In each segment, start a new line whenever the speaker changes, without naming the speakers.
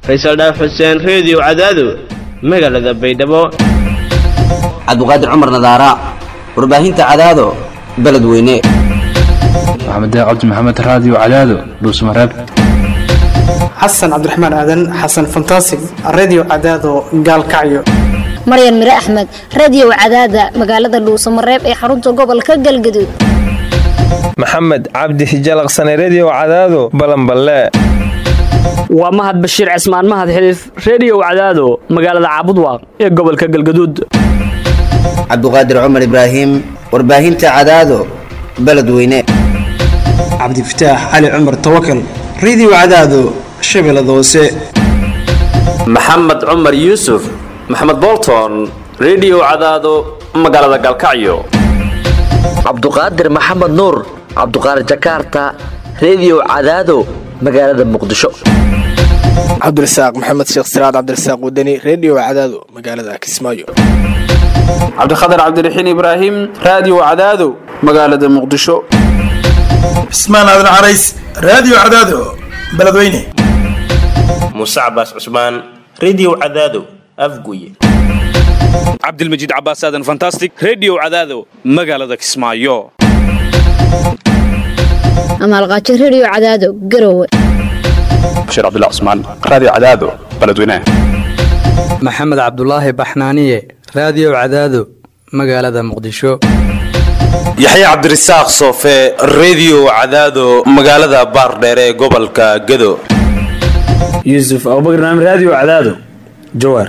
faysal dhaaf xuseen reediyo cadaado magaalada baydhabo
cabdiqaadir cumar nadaara warbaahinta cadaado beledweyne
maxamed cabdi maxamed raadiyo cadaado dhuusmareeb
xasan cabdiraxmaan aadan xasan fantasig redio cadaado gaalkacyo
maryan mire axmed radiyow cadaada magaalada dhuusamareeb ee xarunta gobolka galgaduud
maxamed cabdi hijalaqsane rediyo cadaado balanballe
waa mahad bashiir cismaan mahad xiliif rediyow cadaado magaalada caabudwaaq ee gobolka galgaduud
cabdiqaadir cumar ibraahim warbaahinta cadaado beledweyne
cabdifataax cali cumar tawakal redio cadaado shabeellada hoose
maxamed cumar yuusuf maxamed bolton rediyo cadaado magaalada galkacyo
cabduqaadir maxamed nuur cabduqaadir jakaarta rediyo cadaado magaalada muqdisho
cabdirasaaq maxamed sheekh siraad cabdirasaaq wadani rediyo cadaado magaalada kismaayo
cabdikhatar cabdiraxiin ibraahim raadiyo cadaado magaalada muqdisho
cismaan aadan carays raadiyo cadaado beledweyne
muuse cabaas cusmaan rediyo cadaado afguye
cabdilmajiid cabaas aadan fantastic rediyo cadaado magaalada kismaayo
amaalqaajo rediyo cadaado garowe
bashiir cabdilla cusmaan raadiyo cadaado beledweyne
maxamed cabdulaahi baxnaaniye raadiyo cadaado magaalada muqdisho
yaxya cabdirasaaq soofe rediyo cadaado magaalada baardheere ee gobolka gado
yuusuf abubakar naam raadiyo cadaado jawaar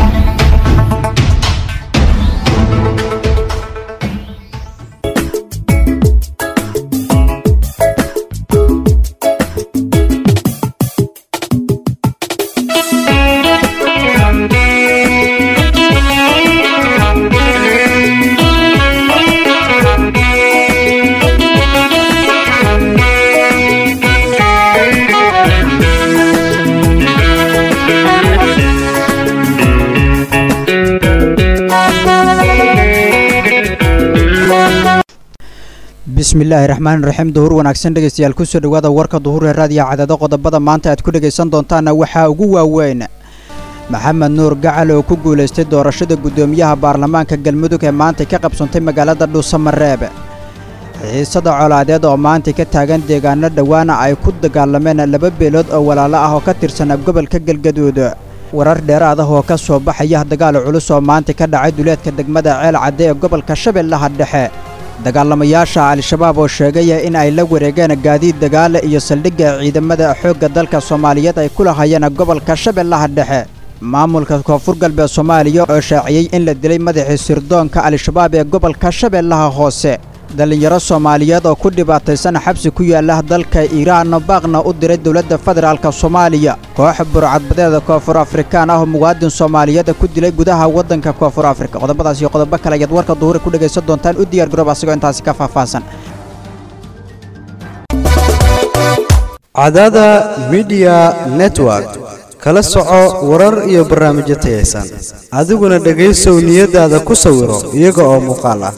bismillaahi raxmaan raxiim duhur wanaagsan dhegaystayaal kusoo dhowaada warka duhur ee raadiyo cadaado qodobada maanta aad ku dhegaysan doontaana waxaa ugu waaweyn maxamed nuur gacal oo ku guulaystay doorashada guddoomiyaha baarlamaanka galmudug ee maanta ka qabsantay magaalada dhuusamareeb xiisada colaadeed oo maanta ka taagan deegaano dhowaana ay ku dagaalameen laba beelood oo walaalo ah oo ka tirsan gobolka galgaduud warar dheeraad ah oo ka soo baxaya dagaal culus oo maanta ka dhacay duleedka degmada ceel cadde ee gobolka shabeellaha dhexe dagaalamayaasha al-shabaab oo sheegaya in ay la wareegeen gaadiid dagaale iyo saldhigga ciidamada xoogga dalka soomaaliyeed ay ku lahayeen gobolka shabeellaha dhexe maamulka koonfur galbeed soomaaliya oo shaaciyey in la dilay madaxii sirdoonka al-shabaab ee gobolka shabeellaha hoose dhallinyaro soomaaliyeed oo ku dhibaataysan xabsi ku yaala dalka iiraan baaqna u diray dowladda federaalk soomaaliya koox burcadbadeeda koonfur afrikaan ah oo muwaadin soomaaliyeed ku dilay gudaha waddanka koonfur afrika qodobadaas iyo qodobo kale ayaad warka duhure ku dhegaysan doontaan u diyaar garoob asagoo intaasi ka faahfaahsan
cadaada midiya network kala soco warar iyo barnaamijyo tayaysan adiguna dhegaysow niyadaada ku sawiro iyaga oo muuqaal ah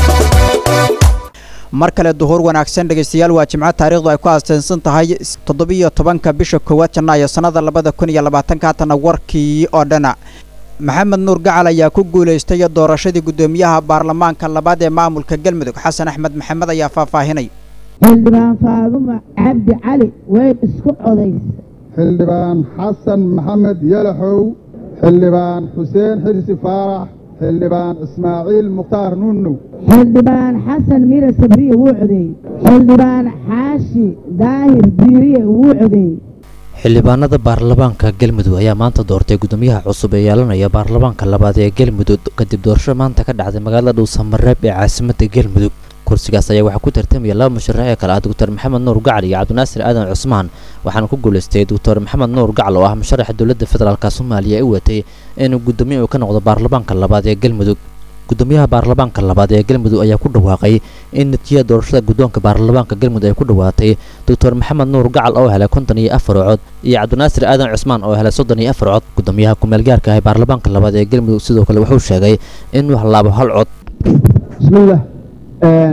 mar kale duhur wanaagsan dhegaystayaal waa jimco taariikhdu ay ku aasteensan tahay toddobiyo tobanka bisha koowaad janaayo sannada labada kun iyo labaatanka haatana warkii oo dhana maxamed nuur gacal ayaa ku guulaystay doorashadii guddoomiyaha baarlamaanka labaad ee maamulka galmudug xasan axmed maxamed ayaa faahfaahinay
xildhibaan faadumo cabdi cali way isku codays
xildhibaan xasan maxamed yalaxow xildhibaan xuseen xirsi faarax xildhibaan ismaaciil mukhtaar nuunow
xildhibaan xasan mire sabriye wuu codeeyey xildhibaan xaashi daahir diiriye wuu codeeyey
xildhibaanada baarlamaanka galmudug ayaa maanta doortay guddoomiyaha cusub ee yeelanaya baarlamaanka labaad ee galmudug kadib doorasho maanta ka dhacday magaalada dhuusamareeb ee caasimadda galmudug kursigaas ayaa waxaa ku tartamaya laba musharax ee kale ah doctor maxamed nuur gacal iyo cabdinaasir aadan cusmaan waxaana ku guulaystay doctor maxamed nuur gacal oo ah musharaxa dowladda federaalk soomaaliya ee u watay inuu guddoomiye uu ka noqdo baarlamaanka labaad ee galmudug guddoomiyaha baarlamaanka labaad ee galmudug ayaa ku dhawaaqay in natiijada doorashada guddoonka baarlamaanka galmudug ay ku dhawaatay doctor maxamed nuur gacal oo helay konton iyo afar cod iyo cabdinaasir aadan cusmaan oo helay soddon iyo afar cod guddoomiyaha ku-meelgaarka ah ee baarlamaanka labaad ee galmudug sidoo kale wuxuu sheegay inuu halaabo hal cod
bismillaah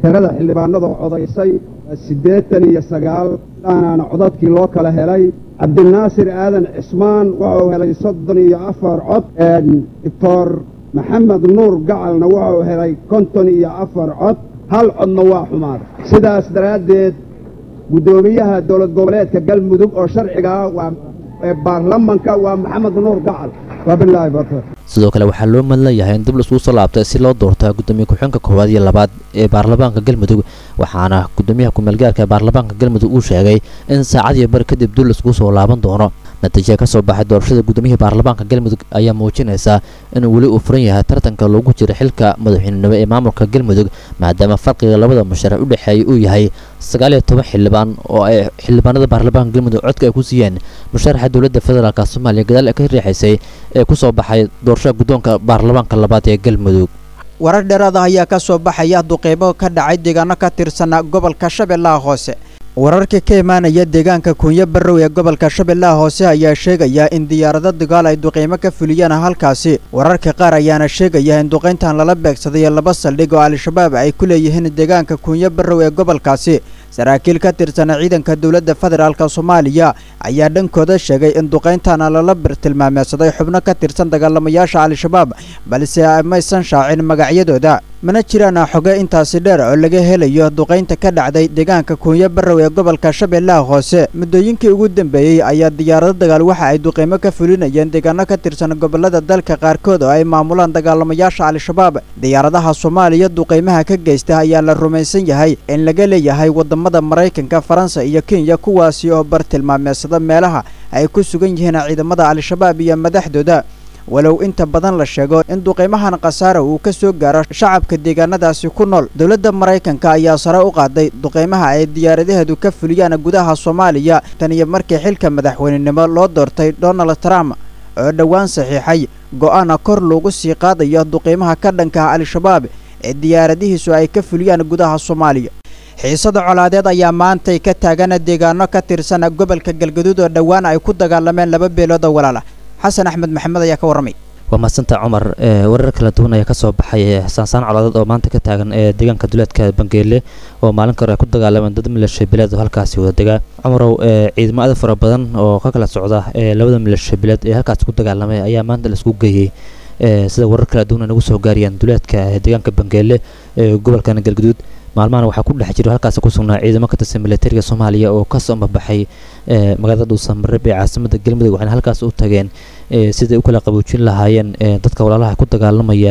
tirada xildhibaanada codaysay siddeetan iyo sagaal dhaanaana codadkii loo kala helay cabdinaasir aadan cismaan wuxuu helay soddon iyo afar cod doctor maxamed nuur gacalna wuxuu helay konton iyo afar cod hal codna waa xumaaday sidaas daraaddeed guddoomiyaha dowlad goboleedka galmudug oo sharcigaa waa ee baarlamanka waa maxamed nuur gacal wabilaahi barka
sidoo kale waxaa loo madlayahay in dib laiskugu soo laabtay si loo doorto gudoomiye ku-xigeenka koowaad iyo labaad ee baarlamaanka galmudug waxaana gudoomiyaha ku-meelgaarka ee baarlamaanka galmudug uu sheegay in saacad iyo bari kadib dib laiskugu soo laaban doono natiijada ka soo baxay doorashada gudoomiyihii baarlamaanka galmudug ayaa muujinaysa in weli uu furan yahay tartanka loogu jiro xilka madaxweynenimo ee maamulka galmudug maadaama farqiga labada musharax u dhexeeya uu yahay sagaal iyo toban xildhibaan oo ay xildhibaanada baarlamaanka galmudug codka ay ku siiyeen musharaxa dowladda federaalk soomaaliya gadaal ee ka riixaysay ee ku soo baxay doorashada guddoonka baarlamaanka labaad ee galmudug
warar dheeraad ah ayaa ka soo baxaya duqeybo ka dhacay deegaano ka tirsan gobolka shabeellaha hoose wararka ka imaanaya deegaanka kuunyo barrow ee gobolka shabeellaha hoose ayaa sheegaya in diyaarado dagaal ay duqeymo ka fuliyeen halkaasi wararka qaar ayaana sheegaya in duqayntan lala beegsaday laba saldhig oo al-shabaab ay ku leeyihiin deegaanka kuunyo barrow ee gobolkaasi saraakiil ka tirsan ciidanka dowladda federaalk soomaaliya ayaa dhankooda sheegay in duqayntana lala birtilmaameedsaday xubno ka tirsan dagaalamayaasha al-shabaab balse maysan shaacin magacyadooda mana jiraan xoge intaasi dheer oo laga helayo duqaynta ka dhacday deegaanka kuunyo barrow ee gobolka shabeellaha hoose muddooyinkii ugu dambeeyey ayaa diyaarado dagaal waxa ay duqeymo ka fulinayeen deegaano ka tirsan gobolada dalka qaarkood oo ay maamulaan dagaalamayaasha al-shabaab diyaaradaha soomaaliya duqeymaha ka geysta ayaa la rumaysan yahay in laga leeyahay wadamada maraykanka faransa iyo kenya kuwaasi oo bartilmaameedsada meelaha ay ku sugan yihiin ciidamada al-shabaab iyo madaxdooda walow inta badan la sheego in duqeymahan khasaara uu ka soo gaaro shacabka deegaanadaasi ku nool dowladda maraykanka ayaa sare u qaaday duqeymaha ay diyaaradaheedu ka fuliyaan gudaha soomaaliya tan iyo markii xilka madaxweynenimo loo doortay donald trump oo dhowaan saxiixay go'aana kor loogu sii qaadayo duqeymaha ka dhankaha al-shabaab ee diyaaradihiisu ay ka fuliyaan gudaha soomaaliya xiisada colaadeed ayaa maantay ka taagan deegaano ka tirsan gobolka galgaduud oo dhowaan ay ku dagaalameen laba beelood oo walaala xasan axmed maxamed ayaa ka warramay
waa madsanta cumar warar kala duwan ayaa kasoo baxay saansaan colaadeed oo maanta ka taagan ee deegaanka duleedka bangeele oo maalin kore ay ku dagaalameen dad milasha bileed oo halkaasi wada degaa cumarow ciidamo aad fara badan oo ka kala socda ee labada milasha bileed ee halkaasi ku dagaalamay ayaa maanta laisku geeyey sida warar kala duwan ay nagu soo gaarayaan duleedka deegaanka bangeele ee gobolkan galgaduud maalmahan waxaa ku dhex jiro halkaasi ku sugnaa ciidamo ka tirsan militariga soomaaliya oo ka soo mabaxay magaalada dhuusamareeb ee caasimada galmudug waxayna halkaas u tageen siday u kala qaboojin lahaayeen dadka walaalaha ku dagaalamaya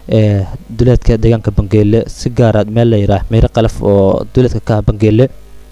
duleedka deegaanka bangeele si gaara meel la yidhaah meyre qalaf oo duleedka ka ah bangeele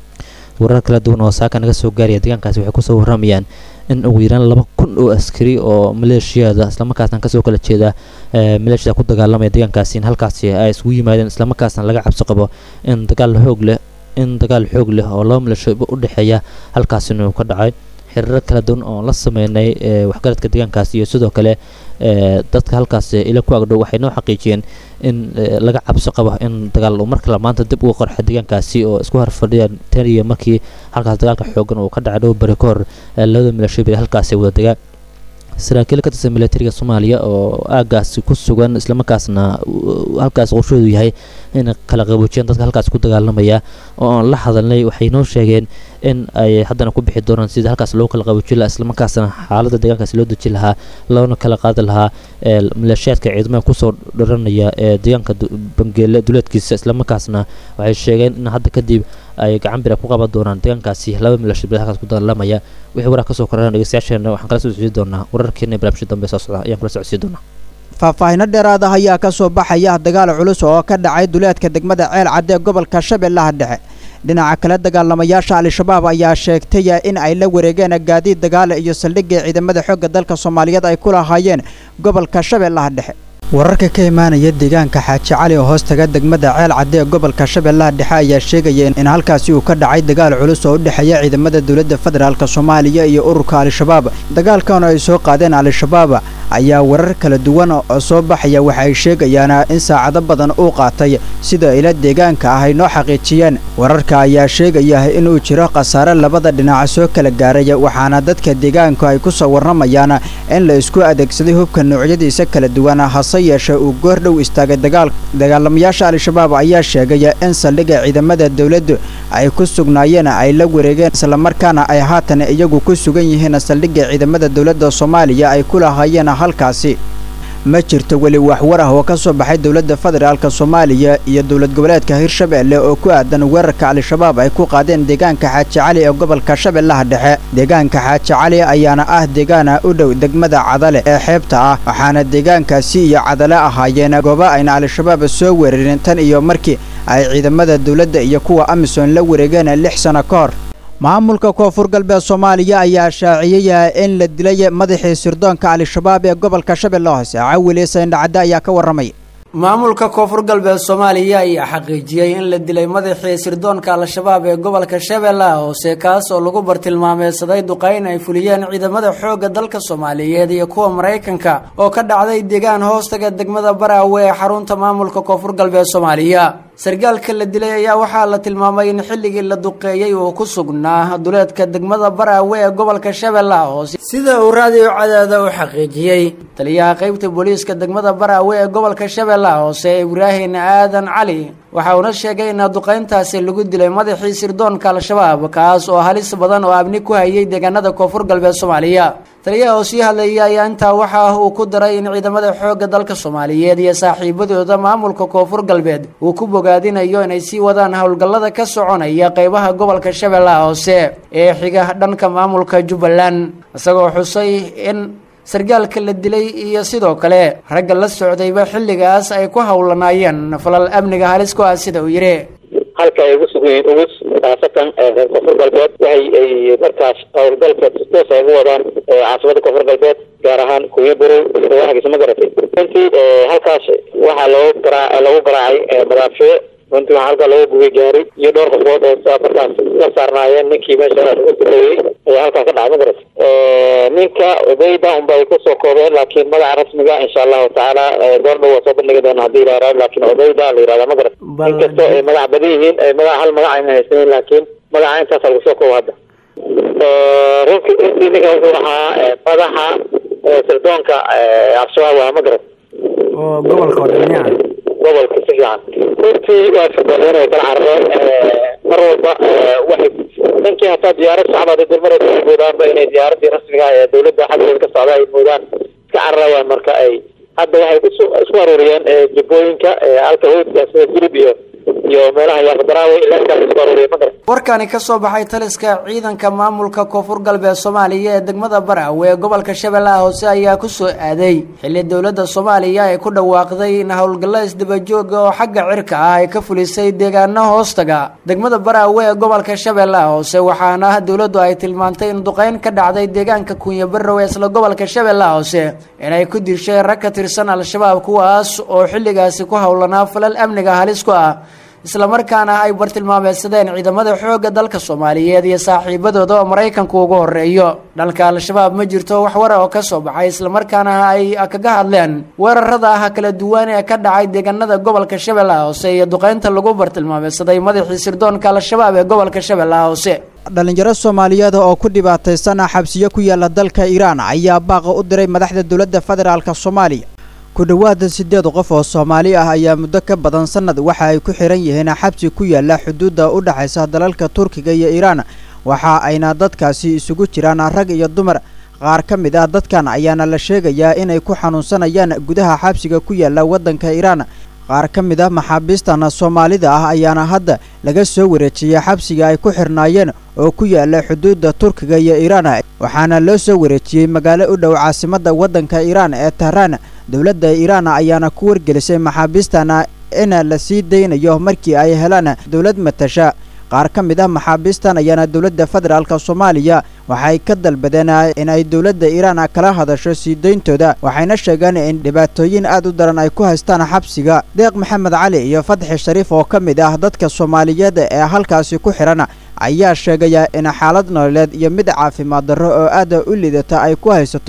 warar kala duwan oo saaka naga soo gaaraya deegaankaasi waxay kusoo warramayaan in ugu yaraan laba kun oo askari oo maleeshiyada islamarkaasna kasoo kala jeeda maleeshiyada ku dagaalamaya deegaankaasi in halkaasi ay isugu yimaadeen islamarkaasna laga cabsi qabo in dagaal xoog leh in dagaal xoog leh oo laba maleeshiyo u dhexeeya halkaasina uu ka dhacay xiriiro kala duwan oo la sameynay waxgaradka deegaankaasi iyo sidoo kale dadka halkaas ila ku agdhow waxay noo xaqiijiyeen in laga cabsi qabo in dagaal uu mar kale maanta dib uga qorxa deegaankaasi oo isku harfadhiyaan tan iyo markii halkaas dagaalka xoogan uu ka dhacay dhow bari ka hor labada milasho bari halkaasi wada degaa saraakiil ka tirsan militariga soomaaliya oo aagaasi ku sugan islamarkaasna halkaas qorshoodu yahay in kala qaboojiyaan dadka halkaas ku dagaalamaya oo aan la hadalnay waxay noo sheegeen in ay haddana ku bixi doonaan sida halkaas loo kala qaboojin lahaa islamarkaasna xaaladda deegaankaasi loo dejin lahaa loona kala qaadi lahaa maleeshiyaadka ciidamada kusoo dharanaya ee deegaanka bangeele duleedkiisa islamarkaasna waxay sheegeen in hadda kadib ay gacan bira ku qaban doonaan deegaankaasi laba milasho bil halkaas ku dagaalamaya wixii warar kasoo korana dhegeystayaasheena waxaan kala soo socodsiin doonaa wararkeena barnaamijka dambe soo socda ayaan kula socodsiin doonaa
faahfaahino dheeraad ah ayaa ka soo baxaya dagaal culus oo ka dhacay duleedka degmada ceel cadde gobolka shabeellaha dhexe dhinaca kale dagaalamayaasha al-shabaab ayaa sheegtay in ay la wareegeen gaadiid dagaal iyo saldhigga ciidamada xoogga dalka soomaaliyeed ay ku lahaayeen gobolka shabeellaha dhexe wararka ka imaanaya deegaanka xaaji cali oo hoos taga degmada ceel cadde ee gobolka shabeellaha dhexe ayaa sheegaya in halkaasi uu ka dhacay dagaal culus oo u dhexeeya ciidamada dowladda federaalk soomaaliya iyo ururka al-shabaab dagaalkan oo ay soo qaadeen al-shabaab ayaa warar kala duwan oo soo baxaya waxa ay sheegayaan in saacado badan uu qaatay sida ila deegaanka ah ay noo xaqiijiyeen wararka ayaa sheegaya inuu jiro khasaare labada dhinac soo kala gaaray waxaana dadka deegaanku ay ku soo warramayaan in la isku adeegsaday hubka noocyadiisa kala duwan hase yeeshee uu goor dhow istaagay dagaal dagaalamayaasha al-shabaab ayaa sheegay in saldhigga ciidamada dowladdu ay ku sugnaayeen ay la wareegeen islamarkaana ay haatan iyagu ku sugan yihiin saldhigga ciidamada dowladda soomaaliya ay ku lahaayeen halkaasi ma jirto weli waxwar ah oo ka soo baxay dowladda federaalk soomaaliya iyo dowlad goboleedka hirshabeelle oo ku aadan weerarka al-shabaab ay ku qaadeen deegaanka xaaji cali ee gobolka shabeellaha dhexe deegaanka xaaji cali ayaana ah deegaana u dhow degmada cadale ee xeebta ah waxaana deegaankaasi iyo cadale ahaayeen goobo ayna al-shabaab soo weerarin tan iyo markii ay ciidamada dowladda iyo kuwa amisom la wareegeen lix sano ka hor maamulka koonfur galbeed soomaaliya ayaa shaaciyey in la dilay madaxii sirdoonka al-shabaab ee gobolka shabeelle hoose cawile sayndhacadde ayaa ka warramay
maamulka koonfur galbeed soomaaliya ayaa xaqiijiyey in la dilay madaxii sirdoonka al-shabaab ee gobolka shabeellaha hoose kaas oo lagu bartilmaameedsaday duqayn ay fuliyeen ciidamada xoogga dalka soomaaliyeed iyo kuwa maraykanka oo ka dhacday deegaan hoostaga degmada baraawe ee xarunta maamulka koonfur galbeed soomaaliya sargaalka la dilay ayaa waxaa la tilmaamay in xilligii la duqeeyey uu ku sugnaa duleedka degmada baraawe ee gobolka shabeellaha hoose sida uu raadiyo cadaada u xaqiijiyey taliyaha qeybta booliiska degmada baraawe ee gobolka shabeellaha hoose ibraahim aadan cali waxa uuna sheegay in duqayntaasi lagu dilay madaxii sirdoonka al-shabaab kaas oo halis badan oo abni ku hayay deegaanada koonfur galbeed soomaaliya taliyaha oo sii hadlayay ayaa intaa waxa uu ku daray in ciidamada xoogga dalka soomaaliyeed iyo saaxiibadooda maamulka koonfur galbeed uu ku bogaadinayo inay sii wadaan howlgallada ka soconaya qeybaha gobolka shabeellaha hoose ee xiga dhanka maamulka jubbaland isagoo xusay in sargaalka la dilay iyo sidoo kale ragga la socdayba xilligaas ay ku howlanaayeen falal amniga halis ku ah sida uu yidhi
halka ay ugu sugan yihiin ugus khaasatan reer koonfur galbeed waxay ay markaas howlgalka toos ay ugu wadaan caasimada koonfur galbeed gaar ahaan kuwiya burow waagiisa ma garatay runtii halkaas waxaa loogu garaa lagu garaacay madaafiic runtii waxaa halkaa looga gubay gaari iyo dhowr qofood oo markaas ka saarnaayeen ninkii meesha ugu duqeeyey ayaa halkaa ka dhacay ma garatay ninka odayda unba ay kusoo koobeen laakiin magaca rasmiga insha allahu tacaala goor dhow waa soo bandhigi doona hadii la yaraado laakiin odayda la yirahda ma garat inkastoo ay magac badan yihiin magac hal magac ayna haysanin laakiin magaca intaasa lagu soo koobo hadda runtii runtii ninka wuxuu ahaa madaxa sirdoonka al-shabaab waa ma garat
oo gobolka odamiya
gobolka si fiican runtii waa firdoodeen way kala carareen mar walba waxay ninkii hataa diyaarad shacbaad dulmaraysa ay moodaanba inay diyaaradii rasmiga ah ee dowladda xaggeeda ka socda ay moodaan iska cararayaan marka ay hadda waxay kusu isku aruuriyeen jubbooyinka halka howdka sida gurib iyo iyo meelaha yaaqdaraawe ilaa intaas isku aruuriyeen ma garan
warkani ka soo baxay taliska ciidanka maamulka koonfur galbeed soomaaliya ee degmada baraawe ee gobolka shabeellaha hoose ayaa ku soo aaday xilli dowladda soomaaliya ay ku dhawaaqday in howlgallo isdabajooga oo xagga cirka ah ay ka fulisay deegaano hoostaga degmada baraawe ee gobolka shabeellaha hoose waxaana dowladdu ay tilmaantay in duqeyn ka dhacday deegaanka kunya barrow ee isla gobolka shabeellaha hoose inay ku dishay rag ka tirsan al-shabaab kuwaas oo xilligaasi ku howlanaa falal amniga halis ku ah islamarkaana ay bartilmaameedsadeen ciidamada xoogga dalka soomaaliyeed iyo saaxiibadooda oo maraykanku ugu horeeyo dhanka al-shabaab ma jirto wax wara oo ka soo baxay islamarkaana ay kaga hadleen weerarada ah kala duwan ee ka dhacay deegaanada gobolka shabeellaha hoose iyo duqeynta lagu bartilmaameedsaday madaxii sirdoonka al-shabaab ee gobolka shabeellaha hoose
dhalinyaro soomaaliyeed oo ku dhibaataysan xabsiyo ku yaala dalka iiraan ayaa baaqa u diray madaxda dowladda federaalka soomaaliya ku dhowaada siddeed qof oo soomaali ah ayaa muddo ka badan sannad waxa ay ku xihan yihiin xabsi ku yaala xuduudda u dhexaysa dalalka turkiga iyo iiraan waxa ayna dadkaasi isugu jiraan rag iyo dumar qaar ka mid ah dadkan ayaana la sheegayaa inay ku xanuunsanayaan gudaha xabsiga ku yaala waddanka iiraan qaar ka mid ah maxaabiistan soomaalida ah ayaana hadda laga soo wareejiyey xabsiga ay ku xirnaayeen oo ku yaala xuduudda turkiga iyo iiraan waxaana loo soo wareejiyey magaalo u dhow caasimadda waddanka iiraan ee tahraan dowladda iiraan ayaana ku wargelisay maxaabiistana in la sii daynayo markii ay helaan dowlad matasha qaar ka mid ah maxaabiistan ayaana dowladda federaalk soomaaliya waxay ka dalbadeen in ay dowladda iiraan kala hadasho sii dayntooda waxayna sheegeen in dhibaatooyin aad u daran ay ku haystaan xabsiga deeq maxamed cali iyo fadxi shariif oo ka mid ah dadka soomaaliyeed ee halkaasi ku xidhan ayaa sheegaya in xaalad nololeed iyo mid caafimaad darro oo aada u liidata ay ku haysato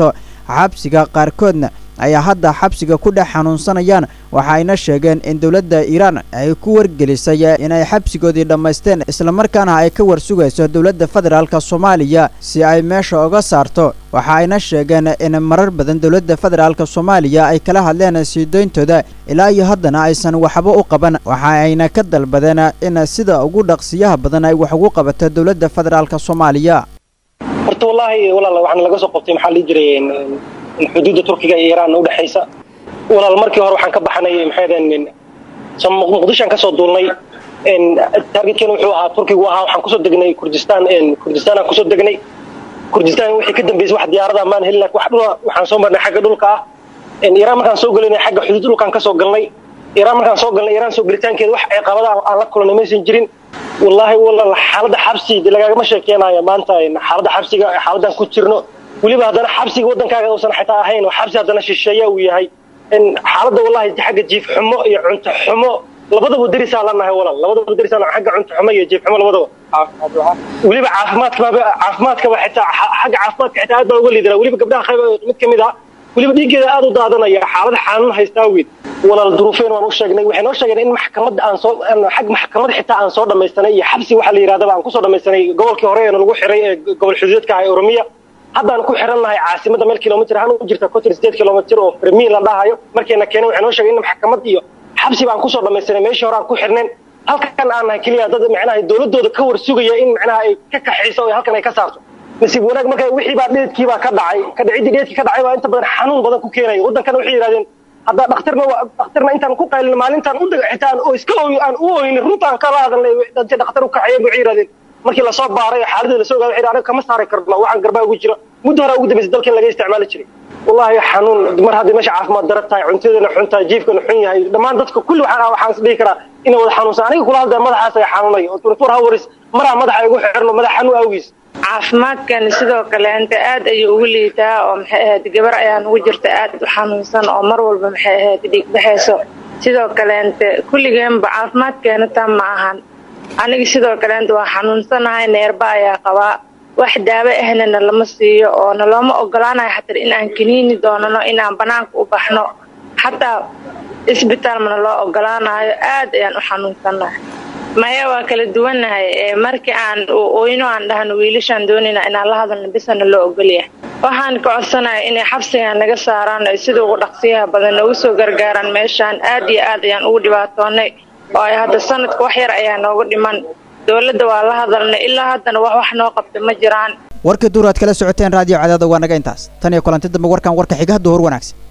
xabsiga qaarkoodna ayaa hadda xabsiga ku dhex xanuunsanayaan waxayna sheegeen in dowladda iiraan ay ku wargelisay inay xabsigoodii dhammaysteen islamarkaana ay ka warsugayso dowladda federaalk soomaaliya si ay meesha uga saarto waxa ayna sheegeen in marar badan dowladda federaalk soomaaliya ay kala hadleen siidooyntooda ilaa iyo haddana aysan waxba u qaban waxa ayna ka dalbadeen in sida ugu dhaqsiyaha badan ay wax ugu qabato dowladda federaalk soomaaliya
horta wallaahi walaal waxaan laga soo qabtay maxaa lii jiray xuduudda turkiga iyo iiraan udhexaysa walaal markii hore waxaan ka baxnay maxaydeen muqdishoan kasoo duulnay targetkeena wuxuu ahaa turkigu ahaa waxaan kusoo degnay kurdistaan kurdistaanaan kusoo degnay kurdistaan wixii ka dambeysay wax diyaarada maan helin laakiin wax dhula waxaan soo marnay xagga dhulka ah iiraan markaan soo gelinay xagga xuduud dhulkaan kasoo galnay iiraan markaan soo galnay iiraan soo gelitaankeeda wax ciqabada aan la kulanay maysan jirin wallaahi walaal xaaladda xabsi de lagaagama sheekeenayo maanta xaaladda xabsiga xaaladdan ku jirno weliba haddana xabsiga waddankaaga uusan xitaa ahayn oo xabsi haddana shisheeya uu yahay xaaladda wallahi xagga jiif xumo iyo cunto xumo labadaba darisaa la nahay walaal labadaba darisaa la xagga cunto xumo iyo jiif xumo labadaba weliba caafimaadka caafimaadkaba xitaa xagga caafimaadka xitaa aad baan uga liidanaa weliba gabdhaha qayb mid ka mid ah weliba dhiiggeeda aad u daadanaya xaalada xanuun haystaa weyn walaal duruufeen waan u sheegnay waxay noo sheegeen in maxkamadda aan soo xag maxkamad xitaa aan soo dhamaysanay iyo xabsi waxaa la yidhahdaba aan kusoo dhamaysanay gobolkii hore ee lagu xiray ee gobol xuduudka ah ee oromiya haddaan ku xiran nahay caasimada meel kilomitr ahaan u jirta kotir sideed kilomitr oo fermi la dhahayo markayna keeneen waxay noo sheegeen in maxkamad iyo xabsi baan kusoo dhamaysanay meeshii hore aan ku xirnayn halkan aan nahay keliya dad macnaha dowladooda ka war sugaya in macnaha ay ka kaxayso oo halkan ay ka saarto nasiib wanaag marka wixii baa dheedkii baa ka dhacay ka dhicidii dheedkii ka dhacay baa inta badan xanuun badan ku keenaya waddankana waxay yidhahdeen hadda dhakhtarna dhakhtarna intaan ku qaylin maalintaan u daga xitaa oo iska ooy aan u ooynin runtaan kala hadalnay dadka dhakhtar u kaxeeyay waxay yidhahdeen markii lasoo baaray xaaladda lasoo ogaaday waxay aniga kama saari karno waxaan garbaa ugu jira muddo hore ugu dambeysay dalkan laga isticmaali jiray wallahi xanuun mar haddii meesha caafimaad dara tahay cuntadana xun tahay jiifkana xun yahay dhammaan dadka kulli waxaan waxaan is dhihi karaa inay wada xanuunsan aniga kula hadlaya madaxaas ay xanuunay oo twenty four hours maraa madaxa igu xirno madax xanuun awgiis
caafimaadkan sidoo kale inta aad ayuu ugu liitaa oo maxay ahayd gabar ayaan ugu jirta aad u xanuunsan oo mar walba maxay ahayd dhiig baxayso sidoo kale inte kulligeenba caafimaadkeena taa ma ahan aniga sidoo kale inta waa xanuunsanahay neerba ayaa qabaa wax daawo ahnana lama siiyo oo nalooma ogolaanayo xataa in aan kiniini doonano inaan banaanka u baxno xataa isbitaal mana loo ogolaanayo aad ayaan u xanuunsanahay maya waa kala duwannahay markii aan oyno aan dhahno wiilashaan doonayna inaan la hadalno bisana loo ogolyahay waxaan ka codsanaya inay xabsigan naga saaraan ay sida ugu dhaqsiyaha badan noogu soo gargaaraan meeshaan aad iyo aad ayaan ugu dhibaatoonay oo ay hadda sanadka wax yar ayaa nooga dhiman dowladda waa la hadalnay ilaa haddana wax wax noo qabta ma jiraan
warkii duur aad kala socoteen raadiyo cadaada waa naga intaas tan iyo kulanti dambe warkan warka xigaha duhur wanaagsan